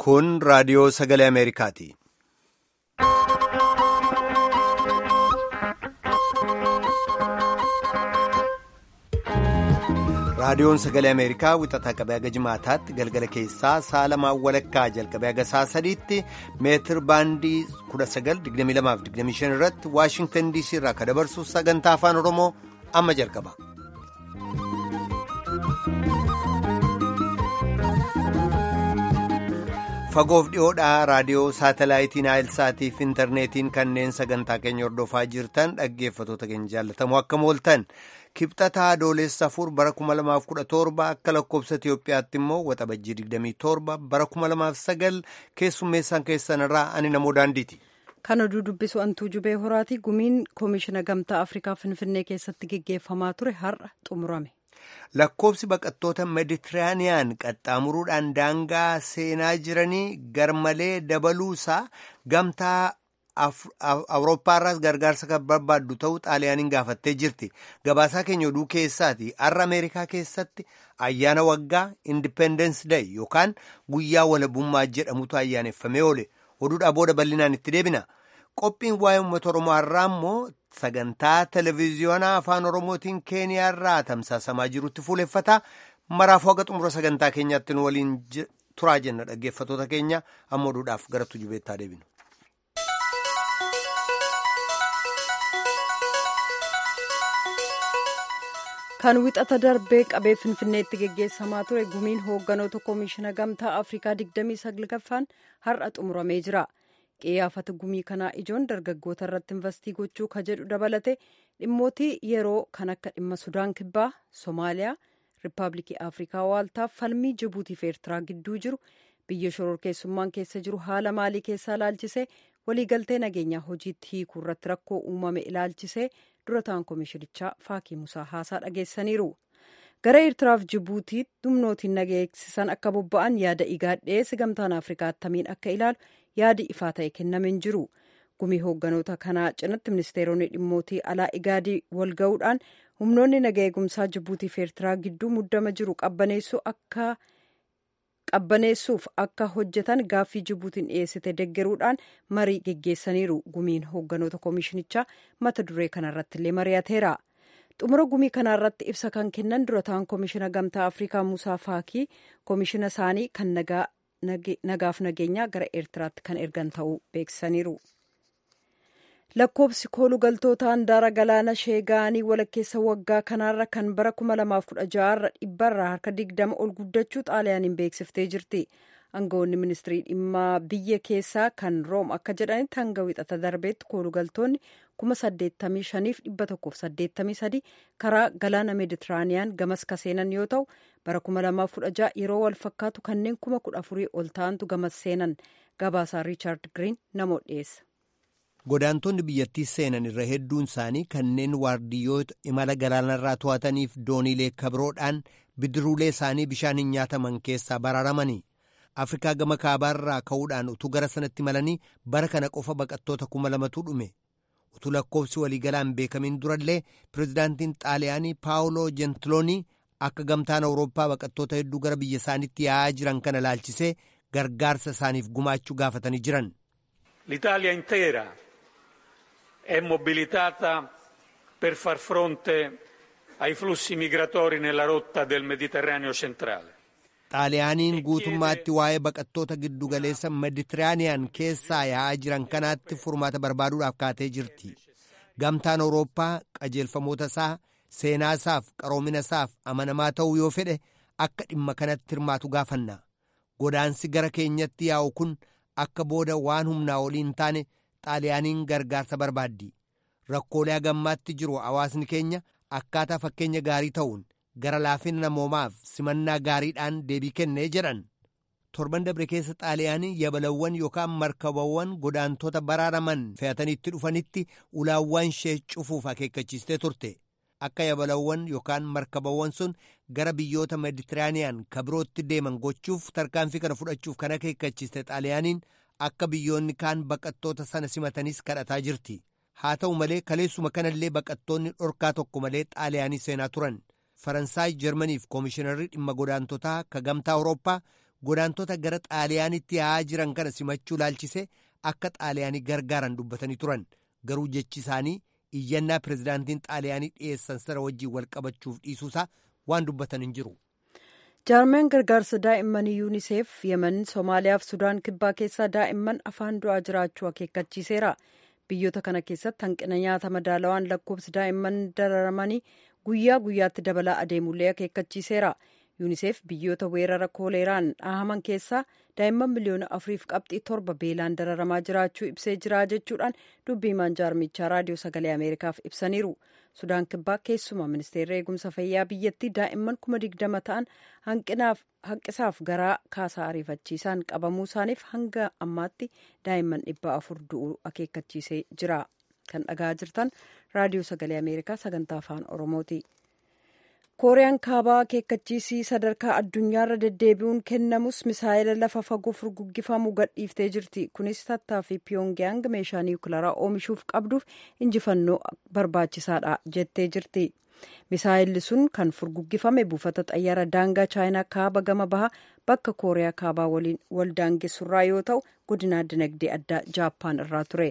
Kun raadiyoo sagalee Ameerikaati. Raadiyoon sagalee Ameerikaa wixataa qabee haga jimaataatti galgala keessaa sa'a lamaan walakkaa jalqabee haga sa'a sadiitti meetir baandii 1922-25 irratti Waashingtan DC irraa kan dabarsu sagantaa afaan Oromoo amma jalqaba. Fagoof dhiyoodhaa raadiyoo saatalaayitiin Aayilsaatii fi intarneetiin kanneen sagantaa keenya hordofaa jirtan dhaggeeffatoota keenya jaallatamoo akkam ooltan. Kibxataa Adoolessa afur bara 2017 akka lakkoobsa Itoophiyaatti immoo waxabajjii 27 bara 2009 keessummeessaan keessanirraa ani namoo daandiiti. Kan oduu dubbisu antuu jubee horaati gumiin koomishina gamtaa Afrikaa Finfinnee keessatti geggeeffamaa ture har'a xumurame. Lakkoobsi baqattoota Meeditiraaniyaan qaxxaamuruudhaan daangaa seenaa jiranii garmalee dabaluusaa gamtaa. Awurooppaarraas gargaarsa kan barbaaddu ta'uu xaaliyaaniin gaafattee jirti. Gabaasaa keenya oduu keessaati har'a Ameerikaa keessatti ayyaana waggaa Independence Day yookaan guyyaa walabummaa jedhamutu ayyaaneffamee oole. Oduudhaa booda bal'inaan itti deebina. Qophiin waa'ee uummata Oromoo har'aa immoo sagantaa televezyiyoonaa afaan Oromootiin Keeniyaarraa tamsaasamaa jirutti fuuleffata. Maraafuu haga xumura sagantaa keenyaatti nu waliin turaa jenna dhaggeeffatoota keenya amma oduudhaaf gara tujubeettaa deebinu. kan wixata darbee qabee finfinneetti geggeessamaa ture gumiin hoogganoota koomishina gamtaa afrikaa 29ffaan har'a xumuramee jira qiyyaafata gumii kanaa ijoon dargaggoota irratti investii gochuu ka jedhu dabalate dhimmootii yeroo kan akka dhimma sudaan kibbaa soomaaliyaa riippaabilikii afrikaa waaltaaf falmii jibuutii fi eertiraa gidduu jiru biyya shororkeessummaan keessa jiru haala maalii keessaa ilaalchisee waliigaltee nageenyaa hojiitti hiikuu irratti rakkoo uumame ilaalchisee dura ta'an koomishinichaa faakii musaa haasaa dhageessaniiru gara eertiraaf jibuutii humnootiin nageessisan akka bobba'an yaada igaadhee gamtaan afrikaa attamiin akka ilaalu yaadi ifaa ta'e kennameen jiru gumii hoogganoota kanaa cinatti ministeeronni dhimmootii alaa igaadii wal ga'uudhaan humnoonni naga eegumsaa jibuutii fi eertiraa gidduu muddama jiru qabbaneessuu akka qabbaneessuuf akka hojjetan gaaffii jibuutiin dhiyeessite deggeruudhaan marii geggeessaniiru gumiin hoogganoota koomishinichaa mata duree kanarratti illee mari'ateera xumura gumii kanarratti ibsa kan kennan dura ta'an koomishina gamtaa afrikaa musaa faakii koomishina isaanii kan nagaaf nageenyaa gara eertiraatti kan ergan ta'uu beeksisaniiru. lakkoobsi koolugaltoota handaara galaana sheega'anii walakkeessa waggaa kanaarra kan bara 2016 irra dhibbarraa harka 20 ol guddachuu xaaliyaaniin beeksiftee jirti aangawoonni ministirii dhimma biyya keessaa kan room akka jedhanitti hanga wixata darbeetti koolugaltoonni 85,183 karaa galaana meeditiraaniyaan gamas kaseenan yoo ta'u bara 2016 yeroo wal fakkaatu kanneen 14,000 ol ta'antu gamas seenan gabaasaa riichaard giriin namoota dhiyeessa. Godaantonni biyyattii seenan irra hedduun isaanii kanneen waardiyyoota imala galaanarraa to'ataniif dooniilee kabroodhaan bidiruulee isaanii bishaan hin nyaataman keessaa baraaramanii Afrikaa gama kaabaarraa ka'uudhaan utuu gara sanatti malanii bara kana qofa baqattoota kuma lamatu dhume. Utuu lakkoofsi waliigalaan beekamiin durallee pirezidaantiin xaaliyaanii paawuloo jentiloonii akka gamtaan awurooppaa baqattoota hedduu gara biyya isaaniitti yaa'aa jiran kana laalchisee gargaarsa isaaniif gumaachuu gaafatanii jiran. L'Italia intera è mobilitata per far fronte ai flussi migratori nella rotta del Mediterraneo centrale. Xaaliyaaniin guutummaatti waa'ee baqattoota giddugaleessa Meditiraaniyaan keessaa yaa'aa jiran kanaatti furmaata barbaaduudhaaf kaatee jirti. Gamtaan Awurooppaa qajeelfamoota isaa seenaa isaaf qaroomina isaaf amanamaa ta'uu yoo fedhe akka dhimma kanatti hirmaatu gaafanna. Godaansi gara keenyatti yaa'u kun akka booda waan humnaa olii hin taane xaaliyaaniin gargaarsa barbaaddi rakkoolee hagammaatti jiru hawaasni keenya akkaataa fakkeenya gaarii ta'uun gara laafina namoomaaf simannaa gaariidhaan deebii kennee jedhan torban dabre keessa xaaliyaanii yabalawwan yookaan markabawwan godaantota baraaraman fe'ataniitti dhufanitti ulaawwan ishee cufuuf akeekkachiistee turte akka yabalawwan yookaan markabawwan sun gara biyyoota meeditiraaniyaan kabirootti deeman gochuuf tarkaanfii kana fudhachuuf kan akeekkachiiste xaaliyaaniin akka biyyoonni kaan baqattoota sana simatanis kadhataa jirti haa ta'u malee kaleessuma kanallee baqattoonni dhorkaa tokko malee xaaliyaanii seenaa turan faransaay jarmaniif koomishinarri dhimma godaantotaa ka gamtaa awurooppaa godaantota gara xaaliyaanitti yaa'aa jiran kana simachuu laalchise akka xaaliyaanii gargaaran dubbatanii turan garuu jechi isaanii iyyannaa pirezidaantiin xaaliyaanii dhiyeessan sana wajjiin wal qabachuuf dhiisuusaa waan dubbatan hin jiru. jaarmeen gargaarsa daa'imman yuuniseef yemen soomaaliyaa fi sudaan kibbaa keessaa daa'imman afaan du'aa jiraachuu akeekkachiiseera biyyoota kana keessatti hanqina nyaata madaalawaan lakkoofsi daa'imman dararamanii guyyaa guyyaatti dabalaa adeemullee akeekkachiiseera yuuniseef biyyoota weerara kooleeraan dhahaman keessaa daa'imman miliyoona afuriif qabxii torba beelaan dararamaa jiraachuu ibsee jira jechuudhaan dubbii himaan jaarmichaa raadiyoo sagalee ameerikaaf ibsaniiru sudaan kibbaa keessumaa ministeerri eegumsa fayyaa biyyattii daa'imman kuma digdama ta'an hanqisaaf garaa kaasaa ariifachiisaan qabamuu isaaniif hanga ammaatti daa'imman dhibba afur du'uu akeekkachiisee jira kan dhagaa jirtan raadiyoo sagalee ameerikaa sagantaa afaan oromooti. kooriyaan kaabaa akeekkachiisii sadarkaa addunyaarra deddeebi'uun kennamus misaayila lafa fagoo furguggifamu gadhiiftee jirti kunis tattaaffii piyongyang meeshaa niwukilaraa oomishuuf qabduuf injifannoo barbaachisaadha jettee jirti misaayilli sun kan furguggifame buufata xayyaara daangaa chaayinaa kaaba gama bahaa bakka kooriyaa kaabaa waliin wal daangessurraa yoo ta'u godinaa dinagdee addaa jaappaan irraa ture.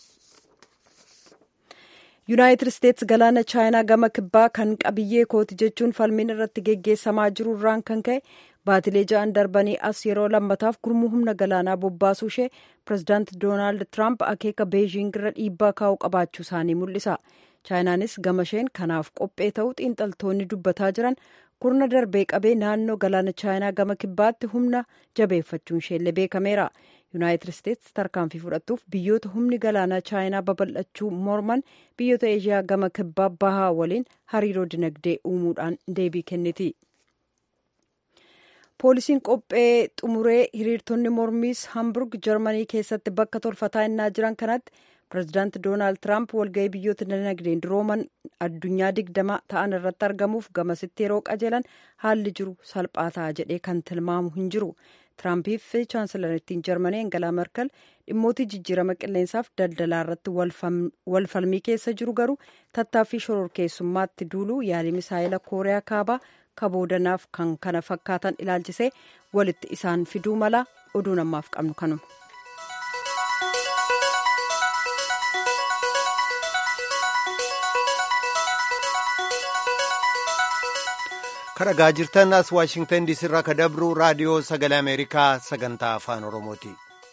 yuunaayitid isteetsi galaana chaayinaa gama kibbaa kan qabiyyee kooti jechuun falmiin irratti geggeessamaa jiru irraan kan ka'e baatilee ja'an darbanii as yeroo lammataaf gurmuu humna galaanaa bobbaasuu ishee pirezidaanti doonaald tiraamp akeeka beejiing irra dhiibbaa kaa'uu qabaachuu isaanii mul'isa chaayinaanis gama isheen kanaaf qophee ta'uu xiinxaltoonni dubbataa jiran kurna darbee qabee naannoo galaana chaayinaa gama kibbaatti humna jabeeffachuun isheellee beekameera. yuunaayitid isteetsi tarkaanfii fudhattuuf biyyoota humni galaanaa chaayinaa babal'achuu morman biyyoota eeshiyaa gama kibbaa bahaa waliin hariiroo dinagdee uumuudhaan deebii kenniti. poolisiin qophee xumuree hiriirtonni mormiis hamburg jarmanii keessatti bakka tolfataa innaa jiran kanatti pirezidaanti doonaald tiraamp walga'ii biyyoota dinagdeen durooman addunyaa digdama ta'an irratti argamuuf gamasitti yeroo qajeelan haalli jiru salphaa ta'a jedhee kan tilmaamu hin jiru. Tiraampiif fi chaansilarittiin jarmanii Angalaa Merkel dhimmootii jijjiirama qilleensaaf daldalaa irratti walfalmii keessa jiru garuu tattaaffii shororkeessummaatti duuluu yaalii misaayila kooriyaa kaabaa kaboodanaaf kan kana fakkaatan ilaalchisee walitti isaan fiduu mala oduu namaaf qabnu kanuma. kadhagaa jirtan as waashingtan diisii irraa ka dabru raadiyoo sagalee ameerikaa sagantaa afaan oromooti.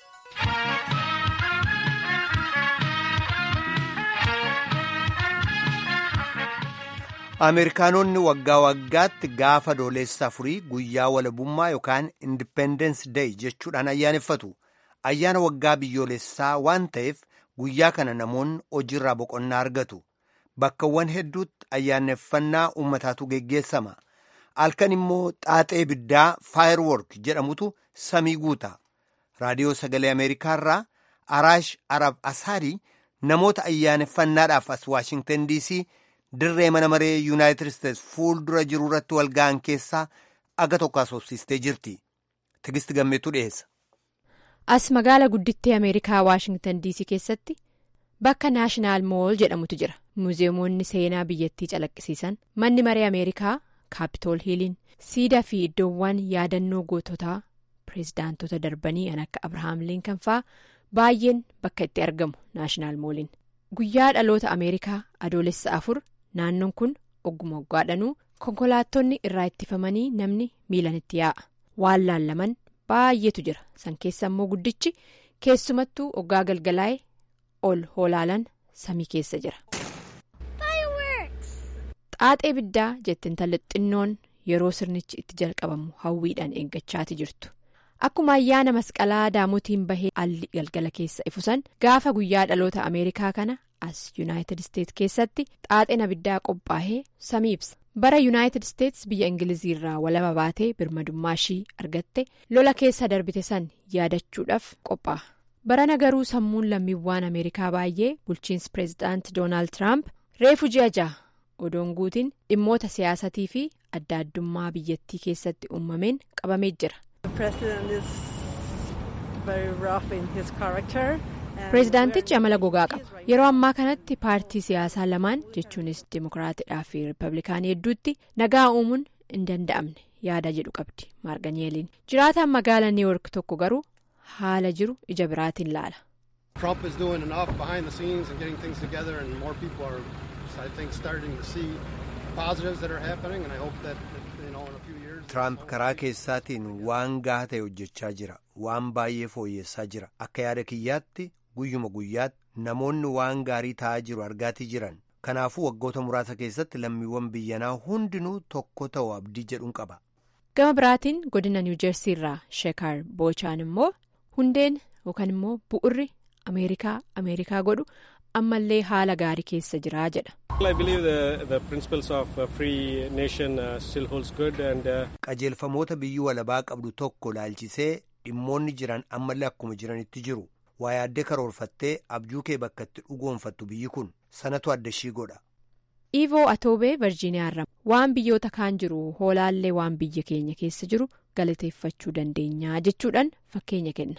ameerikaanonni waggaa waggaatti gaafa adoolessa afurii guyyaa walabummaa yookaan indipendence day jechuudhaan ayyaaneffatu ayyaana waggaa biyyoolessaa waan ta'eef guyyaa kana namoonni hojiirraa boqonnaa argatu bakkawwan hedduutti ayyaaneffannaa uummataatu geggeessama. halkan immoo xaaxee ibiddaa faayirework jedhamutu samii guuta raadiyoo sagalee ameerikaarraa araash arab asaadii namoota ayyaaneffannaadhaaf as waashingtan diisii dirree mana maree yuunaayitid isteets fuuldura jiru irratti walga'an keessaa aga tokko asoobsistee jirti tigisti gammeetu dhiyeessa. as magaala guddittii ameerikaa waashingtan diisii keessatti bakka naashinaal mool jedhamutu jira muuziyeemonni seenaa biyyattii calaqqisiisan manni maree ameerikaa. kaapitool hiiliin siidaa fi iddoowwan yaadannoo goototaa pireezidaantota darbanii kan akka abrahaam liinkan fa'aa baay'een bakka itti argamu naashinaal mooliin guyyaa dhaloota ameerikaa adoolessa afur naannoon kun ogguma waggaadhanuu konkolaattonni irraa ittifamanii namni miilan itti yaa'a waan laallaman baay'eetu jira san keessa immoo guddichi keessumattuu oggaa galgalaa'e ol hoolaalan samii keessa jira. xaaxee ibiddaa jette intalli xinnoon yeroo sirnichi itti jalqabamu hawwiidhaan eeggachaati jirtu akkuma ayyaana masqalaa daamotiin bahee alli galgala keessa ifusan gaafa guyyaa dhaloota ameerikaa kana as yuunaayitid isteets keessatti xaaxeen abiddaa qophaa'ee samii ibsa bara yuunaayitid isteets biyya ingiliziirraa walaba baatee birmadummaa ishii argatte lola keessa darbite san yaadachuudhaaf qophaa'a barana garuu sammuun lammiiwwan ameerikaa baay'ee bulchiinsi pireezidaanti doonaald tiraamp reefu ji'a ja'a. odoon guutiin dhimmoota siyaasatii fi adda addummaa biyyattii keessatti uumameen qabamee jira. pireezidaantichi amala gogaa qaba yeroo ammaa kanatti paartii siyaasaa lamaan jechuunis dimokiraatidhaa fi riippablikaanii hedduutti nagaa uumuun hin danda'amne yaada jedhu qabdi maarganyeeliin jiraataan magaala niiwork tokko garuu haala jiru ija biraatiin laala. Trump is doing enough behind the scenes and getting things together, and more people are, I think, starting to see positives that are happening. And I hope that, you know, in a few years. Tiraamp karaa keessaatiin waan gahaa ta'e hojjechaa jira. Waan baay'ee fooyyessaa jira. Akka yaada kiyyaatti guyyuma guyyaatti namoonni waan gaarii ta'aa jiru argaatii jiran. Kanaafuu waggoota muraasa keessatti lammiiwwan biyyanaa hundinuu tokko ta'u abdii jedhuun qaba. Gama biraatiin godina niwujeersii irraa sheekar boochaan immoo hundeen yookaan immoo bu'urri ameerikaa ameerikaa godhu ammallee haala gaarii keessa jiraa jedha. qajeelfamoota biyyi walabaa qabdu tokko laalchisee dhimmoonni jiran ammallee akkuma jiranitti jiru waa yaaddee karoorfattee abjuu kee bakka itti dhugoonfattu biyyi kun sanatu adda ishii godha. Iivoo Atoobee Virjiiniyaa irraa waan biyyoota kaan jiru hoolaallee waan biyya keenya keessa jiru galateeffachuu dandeenya jechuudhaan fakkeenya kenna.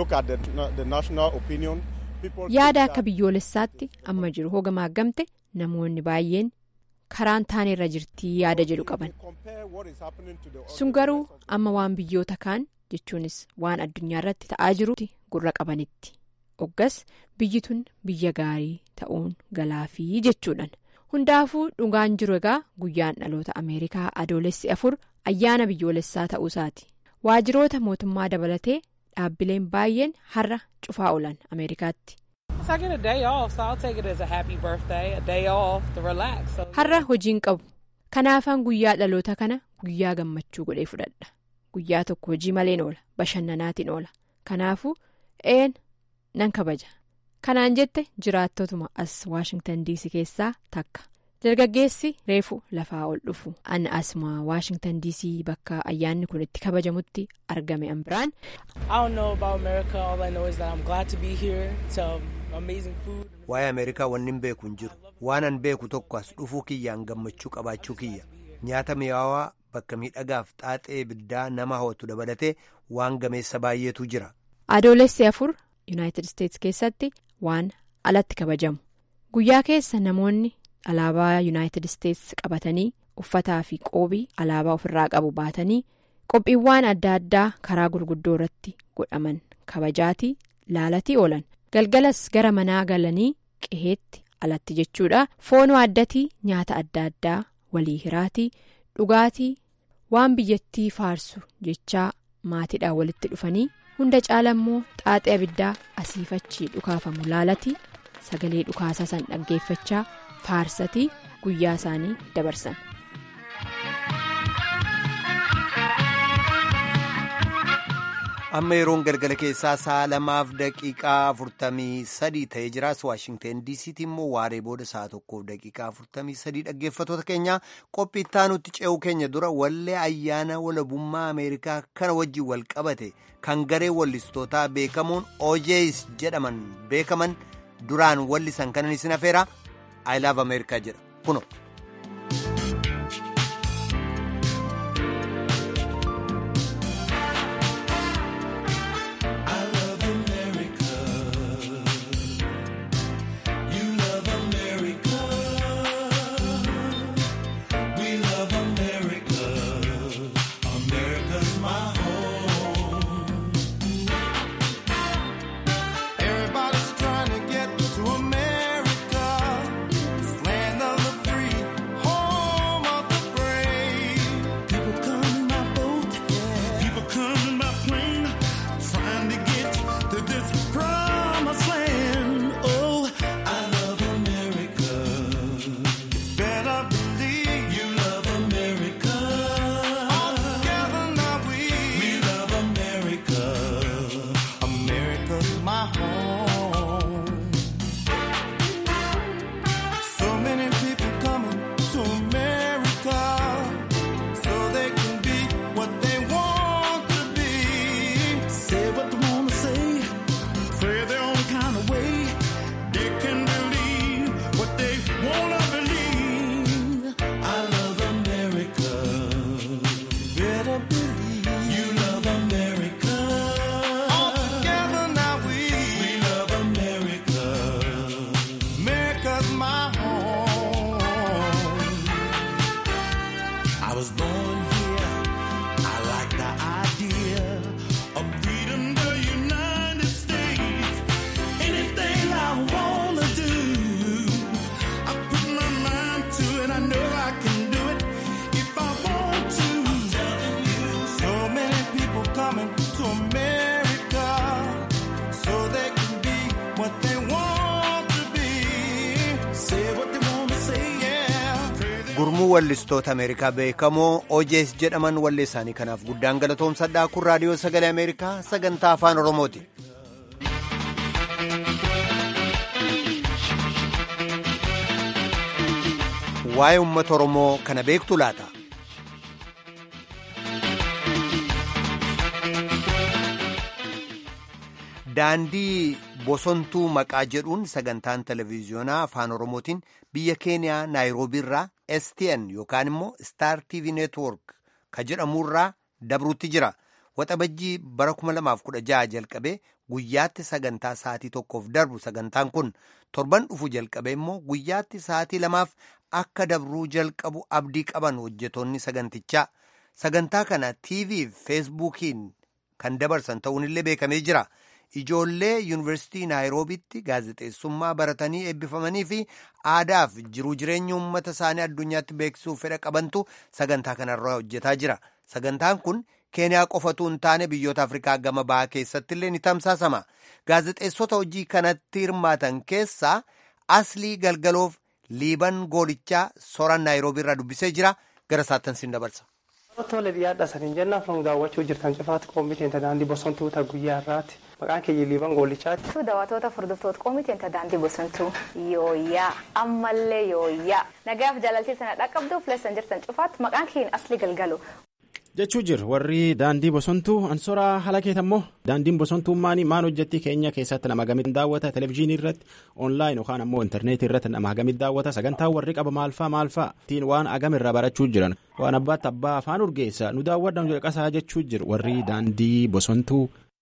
Yaada akka biyyoolessaatti amma jiru hogamaa gamte namoonni baay'een karaan taane irra jirtii yaada jedhu qaban. Sun garuu amma waan biyyoota kaan jechuunis waan addunyaa irratti ta'aa jirutti gurra qabanitti. Oggas biyyi tun biyya gaarii ta'uun galaafii jechuudhaan. Hundaafuu dhugaan jiru egaa guyyaan dhaloota Ameerikaa adoolessi afur ayyaana biyyoolessaa ta'uusaati. Waajiroota mootummaa dabalatee dhaabbileen baay'een har'a cufaa oolan Ameerikaatti. Har'a hojiin qabu. Kanaafaan guyyaa dhaloota kana guyyaa gammachuu godhee fudhadha. Guyyaa tokko hojii maleen oola. Bashannanaatiin oola. Kanaafuu een nan kabaja. Kanaan jette jiraattotuma as Waashingtan DC keessaa takka. Dargaggeessi reefu lafaa ol dhufu. Ani asuma Waashingtan DC bakka ayyaanni kun itti kabajamutti argame an biraan. Waa'ee Ameerikaa wanni hin beeku hin jiru. Waan an beeku tokko as dhufuu kiyyaan gammachuu qabaachuu kiyya. Nyaata mi'aawaa bakka miidhagaaf xaaxee ibiddaa nama hawwatu dabalatee waan gameessa baay'eetu jira. Adoolessi afur Yuunaayitid Isteetsi keessatti waan alatti kabajamu. Guyyaa keessa namoonni alaabaa Yuunaayitid Isteetsi qabatanii uffataa fi qoobii alaabaa ofirraa qabu baatanii qophiiwwan adda addaa karaa gurguddoo irratti godhaman kabajaatii laalatii oolan. Galgalas gara manaa galanii qeheetti alatti jechuudha. Foon waaddatii nyaata adda addaa walii hiraatii dhugaatii waan biyyattii faarsu jechaa maatiidhaan walitti dhufanii. hunda caala immoo xaaxee abiddaa asiifachii dhukaafamu laalatii sagalee dhukaasaa san dhaggeeffachaa faarsatii guyyaa isaanii dabarsan. amma yeroon galgala keessaa sa'a lamaaf daqiiqaa afurtamii sadii ta'ee jiraas waashingteen diisiitti immoo waaree booda sa'a tokkoof daqiiqaa afurtamii sadii dhaggeeffatoota keenya qophii itti ce'uu keenya dura wallee ayyaana walabummaa ameerikaa kana wajjin wal qabate kan garee wallistootaa beekamuun ojees jedhaman beekaman duraan wallisan kanan isin afeera i love ameerikaa jedha kuno. America so they can be what they want to be. Say what they want to say, yeah. gurmuu wallistoota ameerikaa beekamoo ojees jedhaman wallee isaanii kanaaf guddaan galatoomsadhaa kun raadiyoo sagalee ameerikaa sagantaa afaan oromooti waa'ee uummata oromoo kana beektu laata daandii bosontuu maqaa jedhuun sagantaan televiziyoonaa afaan oromootiin biyya keeniyaa naayiroobii irraa stn yookaan immoo star tv network ka jedhamurraa dabruutti jira waxabajjii bara 2016 jalqabee guyyaatti sagantaa sa'aatii tokkoof darbu sagantaan kun torban dhufu jalqabee immoo guyyaatti sa'aatii lamaaf akka dabruu jalqabu abdii qaban hojjetoonni sagantichaa sagantaa kana tv fi feesbuukiin kan dabarsan ta'uunillee beekamee jira. ijoollee yuunivarsiitii naayiroobitti gaazexeessummaa baratanii eebbifamanii fi aadaaf jiruu jireenya uummata isaanii addunyaatti beeksisuuf fedha qabantu sagantaa kanarra hojjetaa jira sagantaan kun keeniyaa qofatu hin taane biyyoota afrikaa gama bahaa keessatti illee ni tamsaasama gaazexeessota hojii kanatti hirmaatan keessaa aslii galgaloof liiban goolichaa soran naayiroobii irraa dubbisee jira gara saattan siin dabarsa. Tole biyyaadha saniin jennaan kan daawwachuu jirtan cufaatti qoomiteen daandii bosontuu ta guyyaa irraati. Maqaan kiyya liiban goolichaati. Tu daawwattoota furdiftoota qoomiteen daandii bosontuu yooyyaa ammallee yooyyaa nagaaf jaalaltii sana dhaqqabduuf leessan jirtan cufaatti maqaan kiyyin asli galgalu. jechuu jir warri daandii bosontuu ansoraa halakeet ammoo daandiin bosontummaan maan hojjetti keenya keessatti nama gamit daawwata televezyiinii irratti oonlaayin yookaan ammoo intarneetii irratti nama gamit daawwata sagantaa warri qaba maalfaa maalfaa ittiin waan agam irraa barachuu jiran waan abbaatti abbaa afaan urgeessa nu daawwadhan jedhaqasaa jechuu jir warri daandii bosontuu.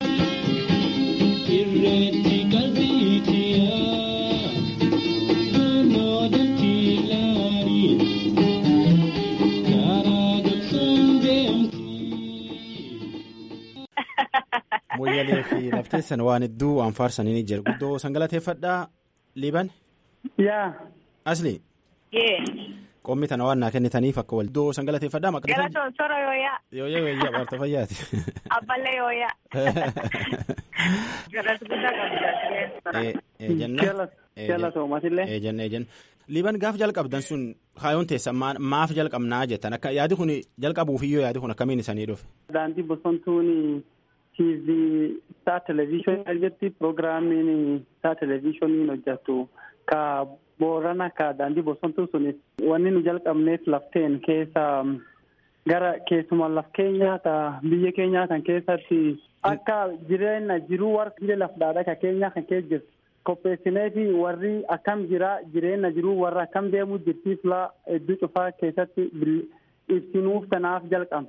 Moyyalee fi lafteessan waan hedduu waan faarsanii ni jira. Guddoo sangalateeffadhaa Liiban. Yaa. Asli. Yee. Qoommi tana waan naa kennitaniif akka wal. Guddoo sangalateeffadhaa maqaa. Galatoon sora yooyaa. Yooyaa yooyaa waarta fayyaati. Abballee yooyaa. Galata guddaa qabdi. Galatoomatillee. Eejanna eejanna. Liiban gaaf jalqabdan sun kaayoon teessa maaf jalqabnaa jettan akka yaadi kun jalqabuufiyyoo yaadi kun akkamiin isanii dhufe. Daandii bosontuun TV isaa televezyiinii irratti piroogiraamiin isaa televezyiiniin hojjetu ka boorana ka daandii bosontuu sunis wanni nu jalqabneef lafteen keessa gara keessumaa laf keenyaa ta biyya keenyaa kan keessatti akka jireenya jiruu warra laf dhaadhaa ka keenyaa kan keessa jirtu qopheessinee fi warri akkam jira jireenya jiruu warra akkam deemuu jirtiif laa hedduu cufaa keessatti ibsinuuf kanaaf jalqabna.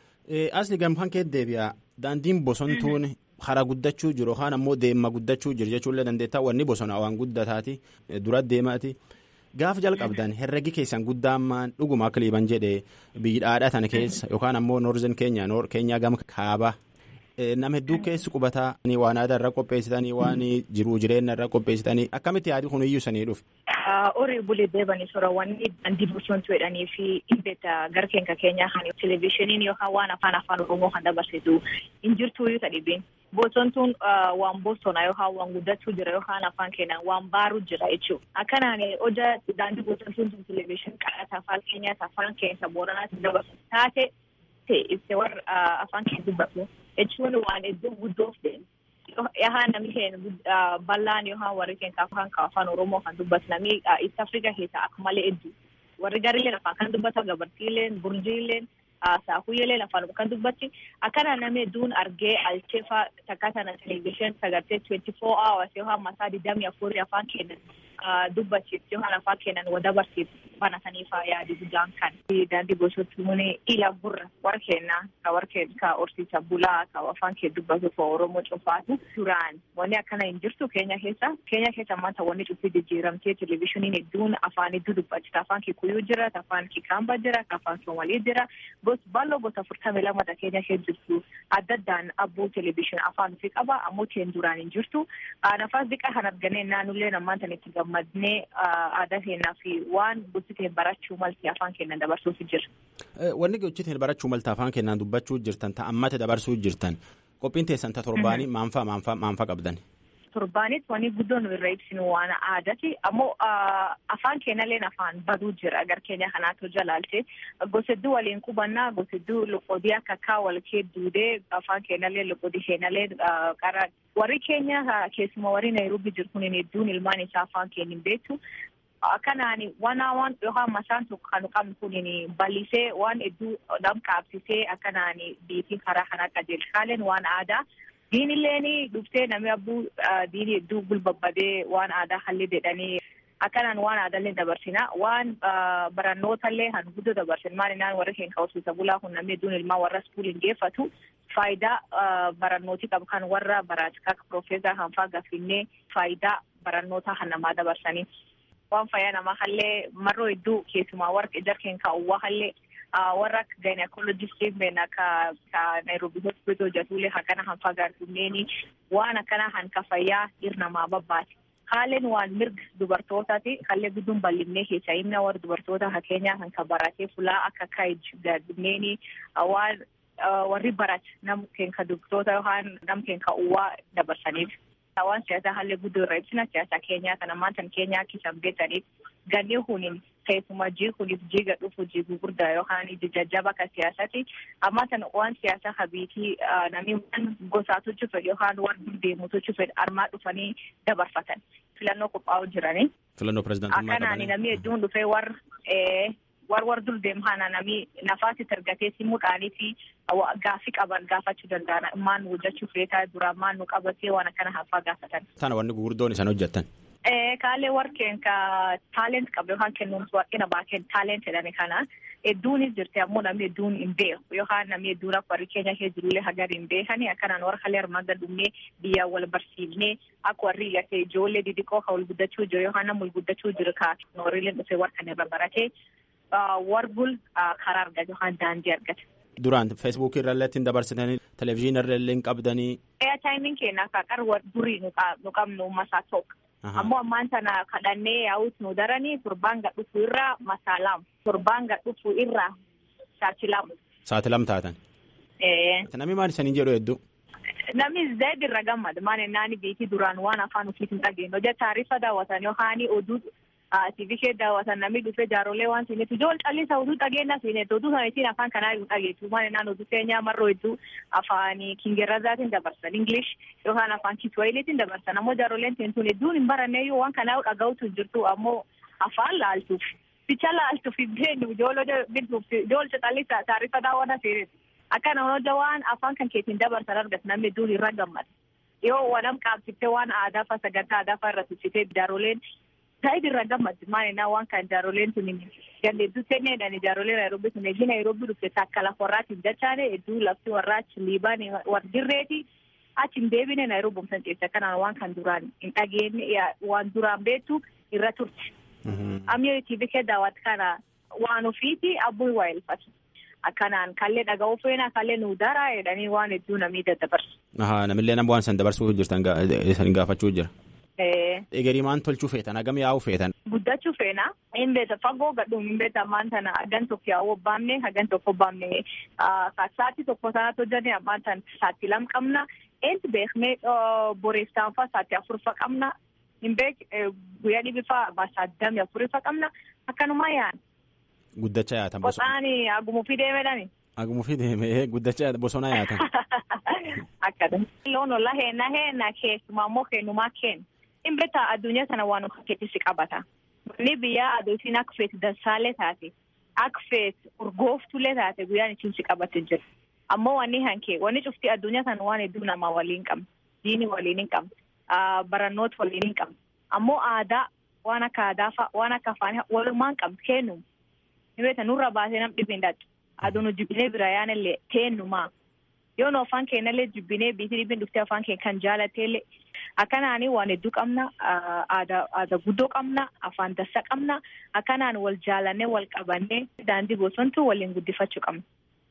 Asli gamkaan kee deebi'a. Daandiin bosontuun hara guddachuu jiru yookaan ammoo deemma guddachuu jiru jechuullee dandeettaa wanni bosona waan guddataati dura deemaati. Gaafa jalqabdan herregi keessan guddaan dhuguma akka liiban jedhee biyyaadhaa tana keessa yookaan ammoo noorzen keenya keenyaa gama kaabaa nama hedduu keessi qubataa waan aadaa irra qopheessitanii waan jiruu jireenya irra qopheessitanii akkamitti yaadi kun iyyuu sanii dhufe. Horii bulee deebanii sorawwan daandii bosontuu jedhanii fi dhibbeetta gara keenya keenyaa kan televezyiiniin yookaan waan afaan afaan oromoo kan dabarsitu hin jirtu iyyuu dhibbiin. Bosontuun waan bosona yookaan waan guddachuu jira yookaan afaan keenyaan waan baaruu jira jechuudha. Akkanaan hoja daandii bosontuun sun televezyiinii qadhaata afaan keenyaa afaan keessa booranaatti dabarsu taate ibsee warra afaan keessa dubbatu jechuun waan iddoo guddoof deemu. Yahaan namni keenya bal'aan yookaan warri keenya afaan afaan oromoo kan dubbatu namni East Africa keessa akka malee hedduu warri gaariileen afaan kan dubbatan gabartiileen burjiileen saakuyyooleen afaan kan dubbatti akkana namni hedduun argee alcheefaa takka sana televezyiin sagartee twenty four hours yookaan masaa digdamii afurii afaan kennan dubbachiifti yookaan afaan kennan wadabarsiifti banataniifaa yaadi guddaan kan daandii bosontuun ila gurra warra kennaa ka warra kenna ka horsiisa bulaa ka afaan kee dubbatu ka oromoo cufaatu duraan wanni akkana hin jirtu keenya keessa keenya keessa maanta wanni cufii jijjiiramtee televezyiiniin hedduun afaan hedduu dubbachita afaan kikuyuu jira afaan kikaamba jira afaan soomalii jira gos bal'oo gosa afurtamii lamata keenya keessa jirtu adda addaan abbuu televezyiinii afaan ofii qaba ammoo teen duraan hin jirtu nafas diqa kan arganee naannollee namaan itti gammadnee aadaa keenyaa fi waan gochiteen barachuu malti afaan keenyan dabarsuuf jira. Wanni gochiteen barachuu malti afaan keenyaan dubbachuu jirtan ta'ammata dabarsuu jirtan qophiin teessan ta torbaanii maanfaa maanfaa maanfaa qabdan. Torbaanis wanni guddoo nu irra ibsinu waan aadaati. Ammoo afaan keenyalleen afaan baduu jira agar keenya kanaatu jalaalte. Gosa hedduu waliin qubannaa gosa hedduu loqodii akka kaa wal kee duudee afaan keenyallee loqodii keenyallee qara. Warri keenya keessuma warri Nairobi jiru kun hedduun ilmaan isaa afaan keenya hin beektu. Akkanaan waan waan yookaan masaan tokko kan qabnu kun bal'isee waan hedduu nam qaabsisee akkanaan biitii karaa kana qajeelchaaleen waan aadaa. Diinilleen dhuftee namni abbuu diinii hedduu gulbabbadee waan aadaa halli jedhanii akkanaan waan aadaallee dabarsina. Waan barannootallee han guddoo dabarsin maalinaan warri keenya hawwisiisa bulaa kun namni hedduun ilmaan warra iskuuliin geeffatu faayidaa barannootii qabu kan warra baraatika akka piroofeesar hanfaa gaffinnee faayidaa barannootaa kan namaa dabarsanii. Waan fayyaa namaa hallee marroo hedduu keessumaa warra jarkeen kaa'uwaa hallee warra akka gynecologistiin been akka Nairobi hospital jatuulee akkana hanfaa gaartumneeni waan akkana hanka fayyaa hirnamaa babbaati. Haaleen waan mirga dubartootaati. Hallee gudduun bal'ifnee keessa himna warra dubartoota hakeenyaa hanka baratee fulaa akka kaayij gaartumneeni waan warri barat nam keenka dubartoota yookaan nam keenka uwwaa dabarsaniif. Waan siyaasaa haalli guddoo irra ibsina siyaasa keenyaa kana maantan keenyaa akka isaan beekaniif ganni kuniin keessumaa jii kuniif jiiga dhufu jii gurguddaa yookaan iji jajjaba akka siyaasati amma tan waan siyaasaa habiitii namni waan gosaatu fedhe yookaan waan deemutu fedhe armaa dhufanii dabarfatan filannoo qophaa'u jiranii. Filannoo pirezidaantummaa Akkanaan namni hedduun dhufee warra war war dur deemu kana namni nafaatti argatee simuudhaanii fi gaaffii qaban gaafachuu danda'an maan hojjechuu feetaa duraan maan nu qabatee waan akkana hafaa gaafatan. Tana wanni gurguddoon isaan hojjettan. Kaalee warqeen ka taalent qabu yookaan kennuumsi warqina baakeen taalent jedhani kana hedduunis jirti ammoo namni hedduun hin beeku yookaan namni hedduun akka warri keenya kee jirullee hagar hin beekani akkanaan warra kalee armaan gadumnee biyyaan wal barsiifnee akka warri gatee ijoollee didiqoo ka wal guddachuu jiru yookaan nama wal guddachuu jiru ka noorileen dhufee warra irra baratee warbul karaa argate yookaan daandii argate. Duraan feesbuukii irra ittiin dabarsitanii televezyiinii irra illee hin qabdanii. Eeyataayimin keenya akka qarwar durii nu qabnu masaa tokko. Ammoo ammaan sana kadhannee yaa'uut nu daranii torbaan gad dhufu irraa masaa lama. Torbaan gad dhufu irraa saati lama. Saati lam taatan. Namni maal isanii jedhu hedduu. Namni zayd irra gammada. Maal naani beekii duraan waan afaan ofiitiin dhageenyu. Hojii taarifa daawwatan yookaan oduu TV kee daawwatan namni dhufee jaaroolee waan siinetu ijool callisa oduu dhageenya siinetu oduu sana ittiin afaan kanaa hin dhageessu. Maal naan oduu keenyaa marroo hedduu afaan kingirrazaatiin dabarsan. English yookaan afaan kiswahiiliitiin dabarsan. Ammoo jaarooleen teentuun hedduun hin baranneeyyuu waan kanaa dhaga'utu jirtu ammoo afaan laaltuuf. Ficha laaltuuf hin beenyu ijoollee bituuf ijool callisa taarifa daawwata siinetu. Akkana hojja waan afaan kan keetiin dabarsan argatu namni hedduun irra gammada. Yoo wanam qaabsiftee waan aadaa fa sagantaa aadaa fa irra tuffitee jaaroleen Saayid irra gammaddi maalina waan kan jaaroleen tun ganda hedduu seenee jedhani jaarolee Nairobi sun eegi Nairobi dhufte takka lafa warraatiin dachaane hedduu lafti warraa achi liibaan war dirreeti achi hin deebine Nairobi umsan ceessa kanaan waan kan duraan hin dhageenye waan duraan beektu irra turte. Ammoo TV kee daawwatu kana waan ofiiti abbuu waa elfatu. Akkanaan kallee dhaga'uu feena kallee nu dara jedhanii waan hedduu namni daddabarsu. Namillee nama waan san dabarsuu jirtan san gaafachuu jira. Egerii maan tolchuu feetan hagam yaa'uu feetan. Guddachuu feena hin beeta fagoo gadhuun hin beeta ammaan tana hagan tokko yaa'uu baamne hagan tokko baamne saati tokko sanatti hojjannee ammaan tan saatti lam qabna eentu beeknee boreessaan faa saatti afurfa qabna hin beek guyyaa dhibbifa saddami afurifa qabna akkanumaa yaa'an. Guddachaa yaatan bosona. Qoxaani agumuufii deemedhani. Agumuufii deemee guddachaa bosona yaatan. Akkadha. Loon olla heena heena keessumaa immoo kennumaa kennu. Hin beektaa addunyaa sana waan fakkeessisi qabata. Ni biyyaa aduutiin akka feetu dansaalee taate akka feetu urgooftulee taate guyyaan ittiin si qabatte jira. Ammoo wanni hankee wanni cuftii addunyaa sana waan hedduu namaa waliin qabna. Diini waliin hin qabna. Barannoota waliin hin qabna. Ammoo aadaa waan akka aadaa fa'a waan akka afaan walumaan qabna kennu. Ni beektaa nurra baasee nam dhibbi hin dhaadhu. Aduun jibbinee bira yaanallee teennumaa. Yoo nu afaan keenyallee jibbinee biitii dhibbiin dhuftee afaan keenya kan jaalatteellee akkanaanii waan hedduu qabna aadaa guddoo qabna afaan dassa qabna akkanaan wal jaalannee wal qabannee daandii bosontuu waliin guddifachuu qabna.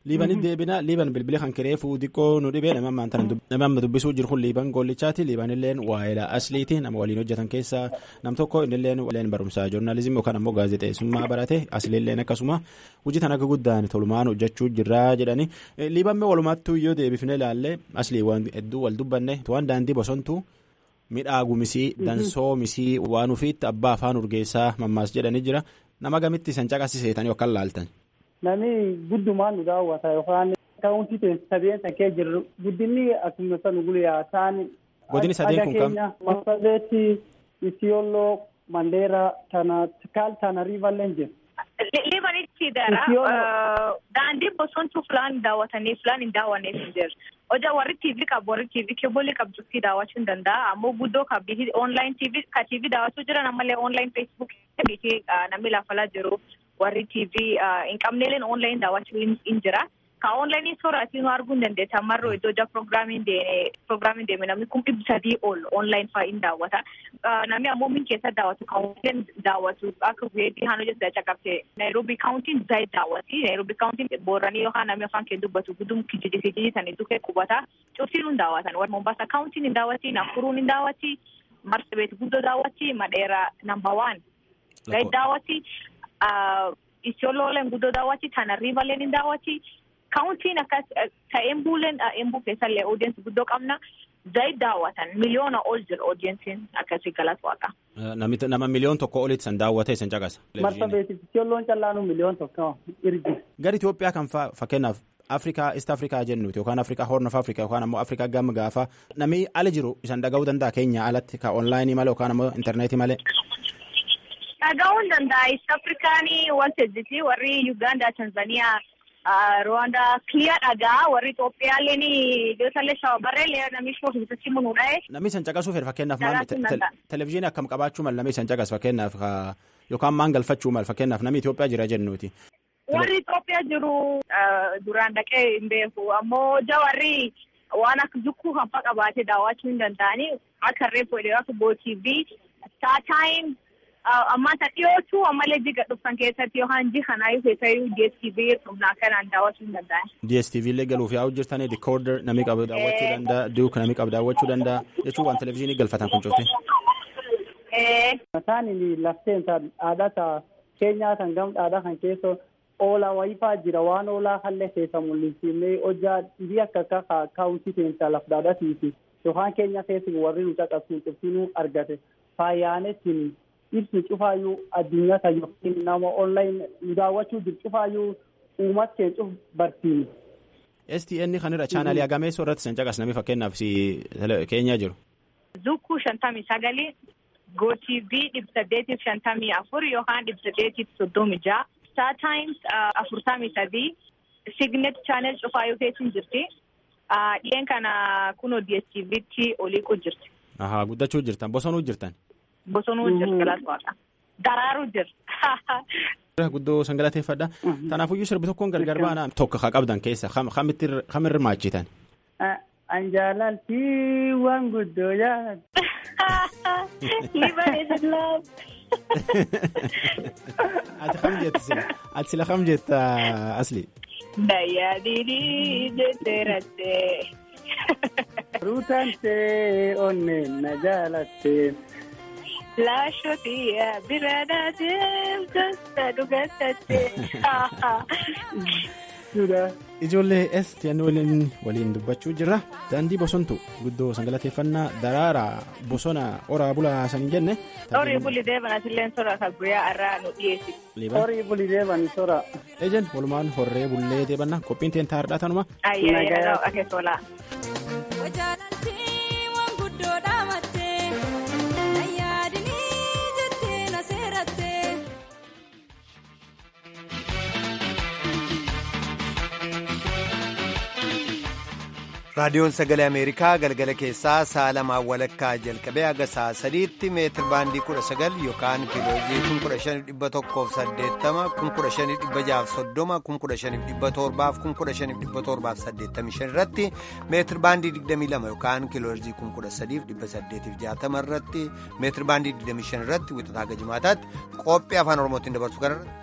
liibanii deebina liiban bilbila kan kireefuu xiqqoo nu dhibee nama ammaan tana nama amma dubbisuu jiru kun liiban goollichaati liibanilleen waa'eela asliiti nama waliin hojjetan keessaa nam tokko innilleen leen barumsaa joornaalizimii yookaan ammoo gaazexeessummaa barate asliilleen akkasuma hojii tan akka guddaan tolumaan hojjechuu jirraa jedhani liibamme walumaattuu yoo deebifne ilaalle aslii waan hedduu wal dubbanne waan daandii bosontuu midhaagumisii dansoomisii waan ufiitti abbaa afaan urgeessaa mammaas jedhani jira nama gamitti isan caqasiseetanii yookaan laaltan. Namni guddumaan nu daawwata yookaan kaawuntii teessi sadeen sakee jirru guddinni akkuma san guyyaa ta'an. Godini sadeen kun kam? Masabeeti, Isiyooloo, Mandeera, Tana, Kaal Tana Riivalleen jiru. Liibanitti dara daandii bosontuu filaan daawwatanii filaan hin daawwanneef hin jiru. Hojaa warri TV qabu warri TV keebolii qabdutti daawwachuu hin danda'a. Ammoo guddoo qabdi online TV ka TV daawwachuu jiran ammallee online Facebook biitii namni laafalaa jiru warri TV hin qabneeleen online daawwachuu hin jira. Ka online sooraatii nu arguu hin dandeetta. Marroo iddoo hojaa proogiraamiin deeme namni kun dhibba sadii ol online fa'aa hin daawwata. Namni ammoo min keessa daawwatu kaawuntiin daawwatu akka weeddii haan hojjetu caqabte Nairobi kaawuntiin zaayit daawwati. Nairobi kaawuntiin booranii yookaan namni afaan kee dubbatu guddum kijiji kijiji sanii dukkee qubata. Cuftiin hin daawwatan. Warri Mombasa kaawuntiin hin daawwati. Nafuruun hin daawwati. Marsabet guddoo daawwati. Madheera namba waan. Zaayit daawwati. Isiyoolooleen guddoo daawwati. Tanarriivaleen hin daawwati. Kaawuntiin akkas ka embuuleen embuu keessallee oodeensi guddoo qabna. Zaayit daawwatan miliyoona ol jira oodeensiin akkasii galatu waaqa. Nama miliyoon tokko olitti san daawwatee san caqasa. Marsabeeti Isiyooloon callaanu miliyoon tokko irgi. Gara Itoophiyaa kan fakkeenyaaf Afrikaa East Afrikaa jennuuti yookaan Afrikaa Horn of Afrikaa yookaan ammoo Afrikaa gama gaafa namni ala jiru isan dhaga'uu danda'a keenya alatti ka onlaayinii malee yookaan ammoo intarneetii malee. Dhaga'uu hin danda'a East Afrikaanii wanta jirti warri Uganda Tanzaniyaa. Rwanda kiliyaa dhagaa warri Itoophiyaallee iddootallee shawabarreellee namni shoofii bitatti munuudha. Namni isan caqasuu fedha fakkeenyaaf maal televizyiinii akkam qabaachuu mal namni isan caqas fakkeenyaaf yookaan maan galfachuu mal fakkeenyaaf namni Itoophiyaa jira jennuuti. Warri Itoophiyaa jiru duraan dhaqee hin beeku ammoo jawarri waan akka zukkuu hanfa qabaatee daawwachuu hin danda'anii akka reefuu akka gootiifi taataayim. Ammaata dhiyootu ammallee jiga dhufan keessatti yookaan jihanaayu keessayyuu DSTV humnaa kanaan daawwachuu hin danda'an. DSTV illee galuuf yaa'u jirtanii dikooder namni qabu daawwachuu danda'a duuk namni qabu daawwachuu danda'a jechuun waan televizyiinii galfatan kun cufte. Mataan lafteen dhaadhata keenyaa kan gam dhaadhaa kan keessa oolaa wayifaa jira waan oolaa hallee keessa mul'isiifnee hojjaa dhibii akka akka kaawuntii keessa laf dhaadhatiifi yookaan keenya keessa warri nu caqabsiin cuftinuu argate faayyaanettiin ibsi cufaayyuu addunyaa kan yookiin nama onlayin nu daawwachuu jiru cufaayyuu uumat kee cuf barsiini. STN kan irra chaanaalii agameessoo irratti san caqasnami fakkeenyaaf keenyaa jiru. Zukkuu shantamii sagali GoTV dhibba saddeetiif shantamii afur yookaan dhibba saddeetiif soddomi ja'a. Star Times afurtamii sadii Signet Channel cufaayyuu keessa jirti. Dhiyeen kana kunoo DSTVtti oliiquu jirti. Ahaa guddachuu jirtan bosonuu jirtan. Bosonuu jira galata waaqa. Daraaruu jira. Guddoo san galateeffadha. Kanaafuyyuu sirbi tokkoon gargar baana tokko haa qabdan keessa kam irra maachitan. An jaalalti waan guddoo jaalladha. Liban is in love. Ati kam jetta sila? Ati sila kam jetta asli? Dayyaadini jettee rattee. Ruutantee onneen na jaalattee. Laashotiya biraadha deemtota dhugaatattee. Ijoollee STN waliin waliin dubbachuu jirra. Daandii bosontu guddoo san galateeffannaa daraaraa bosona oraa bulaa san jenne. Horii buli deeban asilleen sora kan guyyaa irraa nu dhiyeessi. Horii buli deeban sora. Ejen walumaan horree bullee deebanna qophiin teen taa'aadha tanuma. Ayyaa akeesolaa. raadiyoon sagalee ameerikaa galgala keessaa sa'a lamaan walakkaa jalqabee haga sa'a sadiitti meetir baandii kudha sagal yookaan kiiloojii kun kudha shaniif dhibba tokkoof saddeettama kun kudha shaniif dhibba jaaf soddoma kun kudha shaniif dhibba torbaaf kun kudha shaniif dhibba torbaaf saddeettamii shan irratti meetir baandii digdamii lama yookaan kiiloojii kun kudha sadiif dhibba saddeetiif jaatama irratti meetir baandii digdamii shan irratti wixataa haga jimaataatti qophii afaan oromootiin dabarsu kanarra